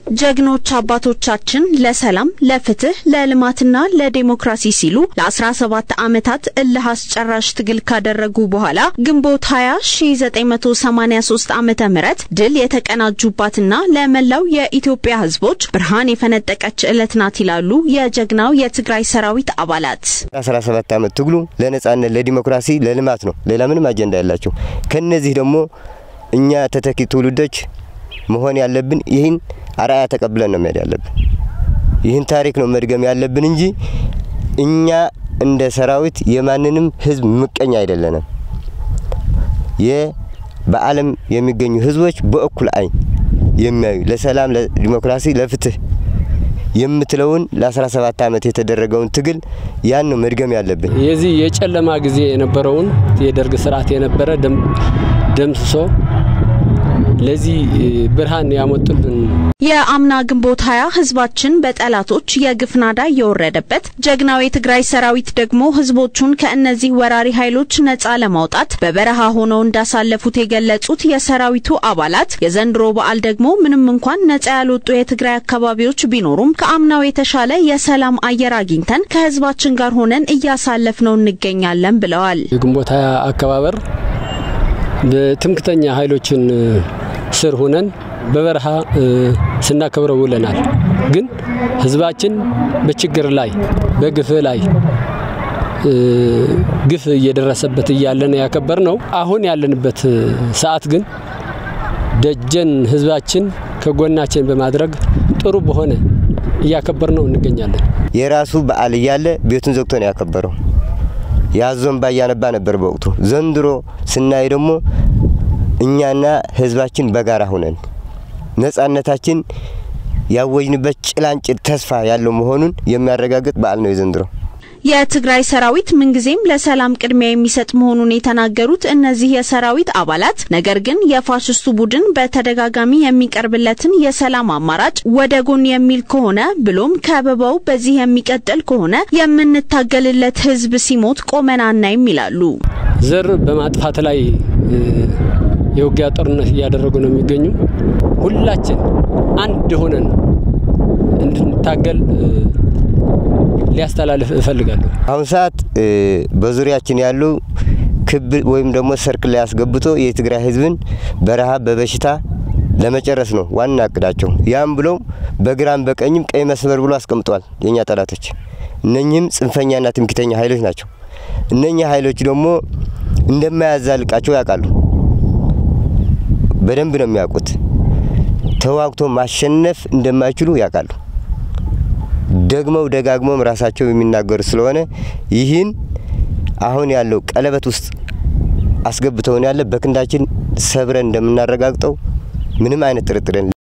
ጀግኖች አባቶቻችን ለሰላም፣ ለፍትህ፣ ለልማትና ለዴሞክራሲ ሲሉ ለ17 ዓመታት እልህ አስጨራሽ ትግል ካደረጉ በኋላ ግንቦት 20 1983 ዓመተ ምህረት ድል የተቀናጁባትና ለመላው የኢትዮጵያ ሕዝቦች ብርሃን የፈነጠቀች ዕለት ናት ይላሉ የጀግናው የትግራይ ሰራዊት አባላት። 17 ዓመት ትግሉ ለነጻነት፣ ለዲሞክራሲ፣ ለልማት ነው። ሌላ ምንም አጀንዳ ያላቸው ከነዚህ ደግሞ እኛ ተተኪ ትውልዶች መሆን ያለብን ይህን አርአያ ተቀብለን ነው መሄድ ያለብን። ይህን ታሪክ ነው መድገም ያለብን እንጂ እኛ እንደ ሰራዊት የማንንም ህዝብ ምቀኛ አይደለንም። በዓለም የሚገኙ ህዝቦች በእኩል አይን የሚያዩ ለሰላም፣ ለዲሞክራሲ፣ ለፍትህ የምትለውን ለ17 ዓመት የተደረገውን ትግል ያን ነው መድገም ያለብን። የዚህ የጨለማ ጊዜ የነበረውን የደርግ ስርዓት የነበረ ደምስሶ ለዚህ ብርሃን ያመጡልን የአምና ግንቦት ሀያ ህዝባችን በጠላቶች የግፍ ናዳ እየወረደበት ጀግናው የትግራይ ሰራዊት ደግሞ ህዝቦቹን ከእነዚህ ወራሪ ኃይሎች ነጻ ለማውጣት በበረሃ ሆነው እንዳሳለፉት የገለጹት የሰራዊቱ አባላት የዘንድሮ በዓል ደግሞ ምንም እንኳን ነጻ ያልወጡ የትግራይ አካባቢዎች ቢኖሩም ከአምናው የተሻለ የሰላም አየር አግኝተን ከህዝባችን ጋር ሆነን እያሳለፍነው እንገኛለን ብለዋል። የግንቦት ሀያ አከባበር በትምክተኛ ኃይሎችን ስር ሆነን በበረሃ ስናከብረው ውለናል። ግን ህዝባችን በችግር ላይ በግፍ ላይ ግፍ እየደረሰበት እያለን ያከበር ነው። አሁን ያለንበት ሰዓት ግን ደጀን ህዝባችን ከጎናችን በማድረግ ጥሩ በሆነ እያከበር ነው እንገኛለን። የራሱ በዓል እያለ ቤቱን ዘግቶ ነው ያከበረው። ያዞን ባያነባ ነበር በወቅቱ። ዘንድሮ ስናይ ደግሞ እኛና ህዝባችን በጋራ ሆነን ነጻነታችን ያወጅንበት ጭላንጭል ተስፋ ያለው መሆኑን የሚያረጋግጥ በዓል ነው የዘንድሮ። የትግራይ ሰራዊት ምንጊዜም ለሰላም ቅድሚያ የሚሰጥ መሆኑን የተናገሩት እነዚህ የሰራዊት አባላት ነገር ግን የፋሽስቱ ቡድን በተደጋጋሚ የሚቀርብለትን የሰላም አማራጭ ወደ ጎን የሚል ከሆነ ብሎም ከበባው በዚህ የሚቀጥል ከሆነ የምንታገልለት ህዝብ ሲሞት ቆመን አናይም ይላሉ። ዘር በማጥፋት ላይ የውጊያ ጦርነት እያደረጉ ነው የሚገኙ። ሁላችን አንድ ሆነን እንድንታገል ሊያስተላልፍ እፈልጋለሁ። አሁን ሰዓት በዙሪያችን ያሉ ክብ ወይም ደግሞ ሰርክል ላይ አስገብቶ የትግራይ ህዝብን በረሃብ በበሽታ ለመጨረስ ነው ዋና እቅዳቸው። ያም ብለው በግራም በቀኝም ቀይ መስመር ብሎ አስቀምጠዋል የእኛ ጠላቶች። እነኚህም ጽንፈኛና ትምክተኛ ኃይሎች ናቸው። እነኛ ኃይሎች ደግሞ እንደማያዛልቃቸው ያውቃሉ። በደንብ ነው የሚያውቁት። ተዋግቶ ማሸነፍ እንደማይችሉ ያውቃሉ። ደግመው ደጋግመውም ራሳቸው የሚናገሩ ስለሆነ ይህን አሁን ያለው ቀለበት ውስጥ አስገብተውን ያለ በክንዳችን ሰብረን እንደምናረጋግጠው ምንም አይነት ጥርጥር